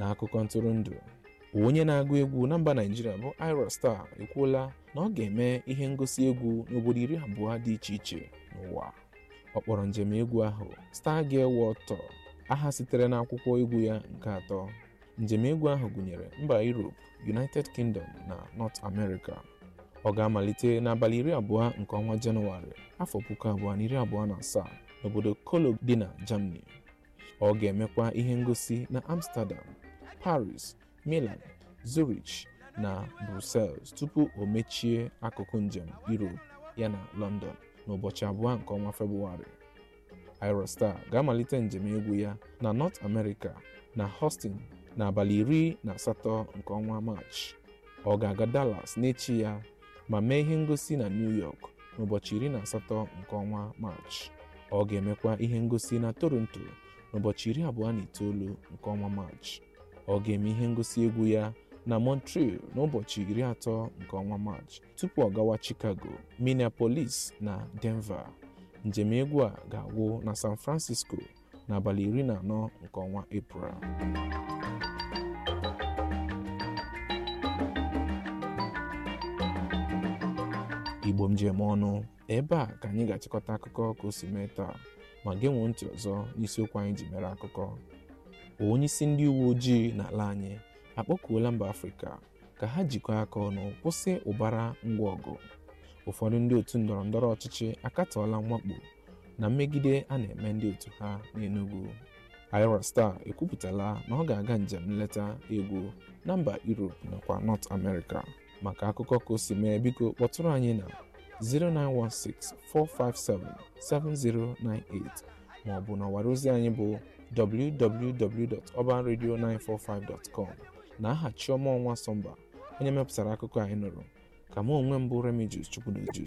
na akụkọ ntụrụndụ onye na-agụ egwu na mba naijiria bụ ira star ekwuola na ọ ga-eme ihe ngosi egwu n'obodo iri abụọ dị iche iche n'ụwa ọ kpọrọ njem egwu ahụ Stargate World Tour aha sitere n'akwụkwọ egwu ya nke atọ njem egwu ahụ gụnyere mba Europe United Kingdom na North America ọ ga-amalite n'abalị iri abụọ nke ọnwa Jenụwarị afọ puku abụọ na iri abụọ na asaa n'obodo Cologne dị na Germany ọ ga-emekwa ihe ngosi na Amsterdam Paris Milan Zurich na Brussels tupu o mechie akụkụ njem Europe yana London n'ụbọchị abụọ nke ọnwa Febụwarị Aerostar ga-amalite njem egwu ya na North America na Houston n'abalị iri na asatọ nke ọnwa Maachị ọ ga-aga Dallas n'echi ya ma mee ihe ngosi na New York n'ụbọchị iri na asatọ nke ọnwa Maachị ọ ga-emekwa ihe ngosi na Toronto n'ụbọchị iri abụọ na itoolu nke ọnwa Maachị ọ ga-eme ihe ngosi egwu ya na Montreal n'ụbọchị iri atọ nke ọnwa Maachị tupu ọ gawa Chicago, Minneapolis na Denver njem egwu a ga-agwụ na San Francisco n'abalị iri na anọ nke ọnwa Eprel Igbo m ji eme ọnụ ebe a ka anyị ga-achịkọta akụkọ ka o si mee taa ma genwee ntị ọzọ n'isiokwu anyị ji mere akụkọ onye isi ndị uwe ojii n'ala anyị akpọkuola mba afrịka ka ha jikọọ aka ọnụ kwụsị ụbara ngwa ọgụ ụfọdụ ndị otu ndọrọ ndọrọ ọchịchị akatọọla mwakpo na mmegide a na-eme ndị otu ha n'Enugu Ira Star ekwupụtala na ọ ga-aga njem nleta egwu na mba Europe nakwa North America maka akụkọ ka o si mee biko kpọtụrụ anyị na 09164577098 ma ọ bụ n'ọwara ozi anyị bụ www.urbanradio945.com na aha Chioma Ọnwa Sọmba onye mepụtara akụkọ anyị nụrụ ka mụ onwe m bụ Remigius Chukwudoju